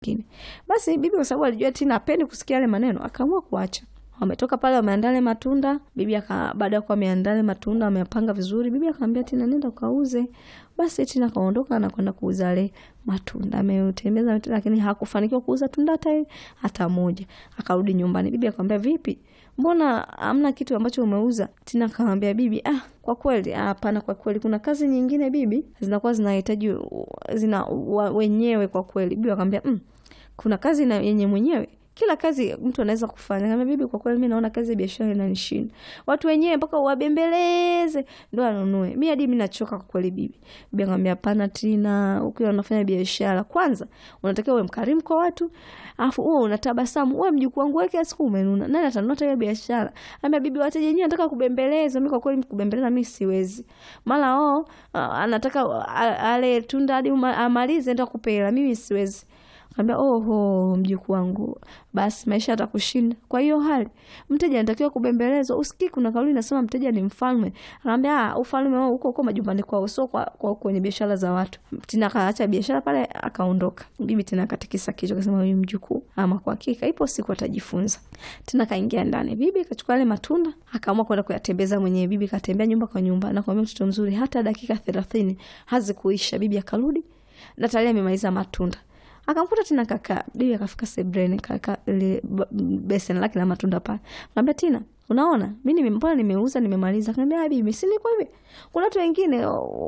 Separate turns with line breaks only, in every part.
nyingine. Basi bibi kwa sababu alijua Tina hapendi kusikia yale maneno, akaamua kuacha. Wametoka pale wameandaa yale matunda. Bibi aka baada ya kuwa ameandaa yale matunda ameyapanga vizuri, bibi akamwambia Tina nenda ukauze. Basi Tina kaondoka na kwenda kuuza yale matunda. Ametembeza matunda lakini hakufanikiwa kuuza tunda hata hata moja. Akarudi nyumbani. Bibi akamwambia vipi? Mbona hamna kitu ambacho umeuza? Tina akamwambia bibi, ah, kwa kweli hapana, kwa kweli kuna kazi nyingine bibi zinakuwa zinahitaji zina wa, wenyewe kwa kweli. Bibi akamwambia mm, kuna kazi na yenye mwenyewe kila kazi mtu anaweza kufanya. Kama bibi, kwa kweli mimi naona kazi ya biashara inanishinda. Watu wenyewe mpaka uwabembeleze ndio anunue. Mimi hadi mimi nachoka kwa kweli bibi. Bibi akamwambia hapana Tina, ukiwa unafanya biashara kwanza unatakiwa uwe mkarimu kwa watu. Alafu uwe unatabasamu. Wewe mjukuu wangu wewe kila siku umenuna. Nani atanunua hiyo biashara? Ambia bibi, wateja wenyewe nataka kubembeleza. Mimi kwa kweli kubembeleza mimi siwezi. Mara oh, anataka ale tunda hadi amalize ndio kupela. Mimi siwezi. Kaambia oho, mjukuu wangu, basi maisha yatakushinda. Kwa hiyo hali mteja anatakiwa kubembelezwa. Usikii kuna kauli inasema mteja ni mfalme. Akaambia ah, ufalme wao huko huko majumbani kwao, sio kwa, kwa kwenye biashara za watu. Tina akaacha biashara pale akaondoka. Bibi tena akatikisa kichwa akasema, huyu mjukuu ama kwa hakika ipo siku atajifunza. Tena kaingia ndani. Bibi kachukua yale matunda akaamua kwenda kuyatembeza mwenyewe. Bibi katembea nyumba kwa nyumba na kumwambia mtoto mzuri, hata dakika 30 hazikuisha. Bibi akarudi na tayari amemaliza matunda akamkuta Tina kaka. Bibi akafika sebreni kaka ile beseni lake la matunda pale, akamwambia Tina, unaona mimi mbona nimeuza nimemaliza. Akamwambia bibi, si niko hivi, kuna watu wengine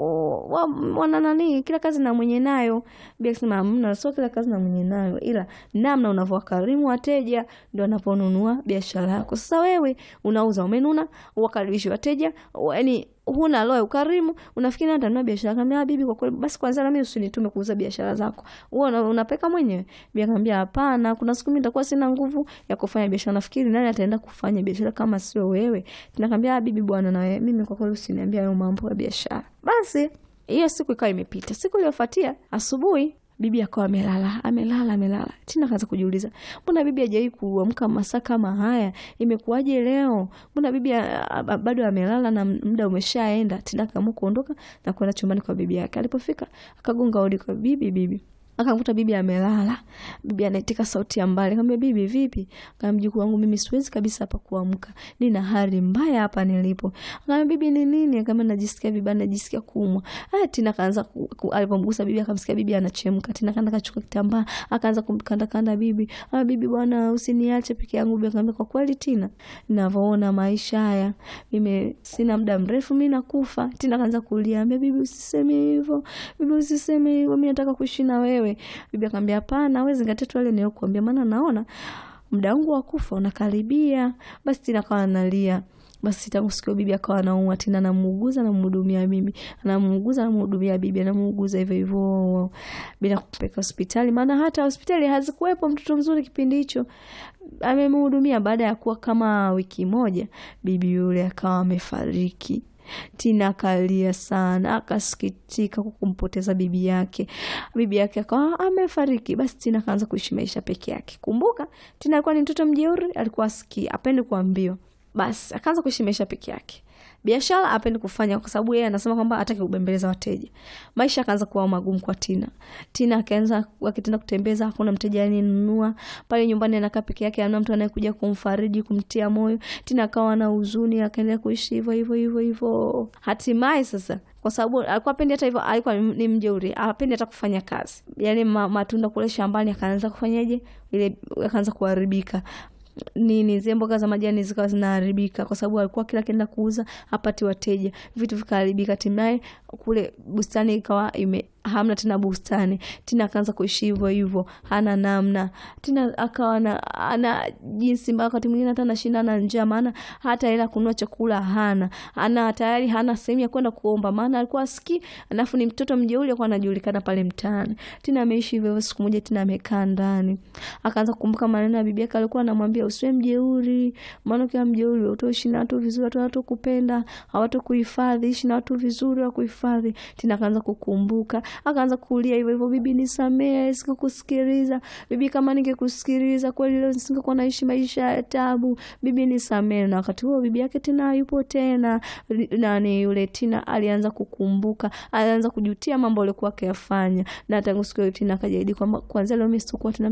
wana nani, kila kazi na mwenye nayo. Bibi akasema hamna, sio kila kazi na mwenye nayo, ila namna unavyowakarimu wateja ndio wanaponunua biashara yako. Sasa wewe unauza umenuna, uwakaribishi wateja, yani huna roho ya ukarimu, unafikiri nani atanunua biashara? Akamwambia bibi, kwa kweli basi kwanza na mimi usinitume kuuza biashara zako, wewe unapeka mwenyewe. Bibi akamwambia hapana, kuna siku mimi nitakuwa sina nguvu ya kufanya biashara, nafikiri nani ataenda kufanya biashara kama sio wewe? Tunakwambia bibi, bwana na wewe, mimi kwa kweli usiniambia hayo mambo ya biashara. Basi hiyo siku ikawa imepita. Siku iliyofuatia asubuhi bibi akawa amelala amelala amelala. Tina kaanza kujiuliza, mbona bibi hajawahi kuamka masaa kama haya? Imekuwaje leo? Mbona bibi bado amelala na muda umeshaenda? Tina akaamua kuondoka na kwenda chumbani kwa bibi yake. Alipofika akagonga hodi kwa bibi. Bibi akamkuta bibi amelala. Bibi anaitika sauti ya mbali, akamwambia bibi, vipi? Akamwambia mjukuu wangu, mimi siwezi kabisa hapa kuamka, nina hali mbaya hapa nilipo. Akamwambia bibi, ni nini? Akamwambia najisikia vibaya, najisikia kuumwa. Ah, Tina kaanza alipomgusa bibi akamsikia bibi anachemka. Tina kaanza kachukua kitambaa akaanza kumkanda kanda bibi. Ah, bibi bwana, usiniache peke yangu. Bibi akamwambia kwa kweli Tina, ninavyoona maisha haya mimi sina muda mrefu mimi nakufa. Tina kaanza kulia, ambia bibi, usiseme hivyo, bibi usiseme hivyo, mimi nataka kuishi na wewe. Bibi akamwambia hapana, wewe zingatia tu yale niliyokuambia, maana naona muda wangu wa kufa unakaribia. Basi Tina akawa analia. Basi tangu siku hiyo bibi akawa anaumwa. Tina anamuuguza anamhudumia bibi, anamuuguza anamhudumia bibi, anamuuguza hivyo hivyo bila kupeleka hospitali, maana hata hospitali hazikuwepo. Mtoto mzuri kipindi hicho amemhudumia. Baada ya kuwa kama wiki moja, bibi yule akawa amefariki. Tina akalia sana, akasikitika kwa kumpoteza bibi yake. Bibi yake akawa amefariki. Basi Tina akaanza kuishi maisha peke yake. Kumbuka Tina alikuwa ni mtoto mjeuri, alikuwa asikii, apendi kuambiwa. Basi akaanza kuishi maisha peke yake. Biashara apendi kufanya kwa sababu yeye anasema kwamba hataki kubembeleza wateja. Maisha akaanza kuwa magumu kwa Tina. Tina akaanza akitenda kutembeza, hakuna mteja aninunua pale nyumbani, anakaa peke yake, hamna mtu anayekuja kumfariji, kumtia moyo. Tina akawa na huzuni, akaendelea kuishi hivyo hivyo hivyo hivyo. Hatimaye sasa kwa sababu alikuwa apendi hata hivyo, alikuwa ni mjeuri, apendi hata kufanya kazi. Yale ma, matunda kule shambani akaanza kufanyaje, ile akaanza kuharibika nini zile mboga za majani zikawa zinaharibika, kwa sababu alikuwa kila kienda kuuza hapati wateja, vitu vikaharibika. Hatimaye kule bustani ikawa ime hamna tena bustani. Tina akaanza kuishi hivyo hivyo, hana namna. Tina akawa na ana jinsi mbaya, wakati mwingine hata anashinda na njaa, maana hata hela kununua chakula hana, ana tayari hana sehemu ya kwenda kuomba, maana alikuwa asikii, alafu ni mtoto mjeuri, alikuwa anajulikana pale mtaani. Tina ameishi hivyo. Siku moja Tina amekaa ndani, akaanza kukumbuka maneno ya bibi yake, alikuwa anamwambia usiwe mjeuri, maana ukiwa mjeuri utoishi na watu vizuri, watu hawatakuhifadhi, hawatakuhifadhi, ishi na watu vizuri wa kuhifadhi. Tina akaanza kukumbuka akaanza kulia hivyo hivyo, bibi nisamehe, sikukusikiliza bibi, kama ningekusikiliza kweli leo nisingekuwa naishi maisha ya tabu, bibi nisamehe. Na wakati huo bibi yake tena hayupo tena, nani yule Tina alianza kukumbuka, alianza kujutia mambo alikuwa akiyafanya, na tangu siku hiyo Tina akajahidi kwamba kuanzia leo mimi sitakuwa tena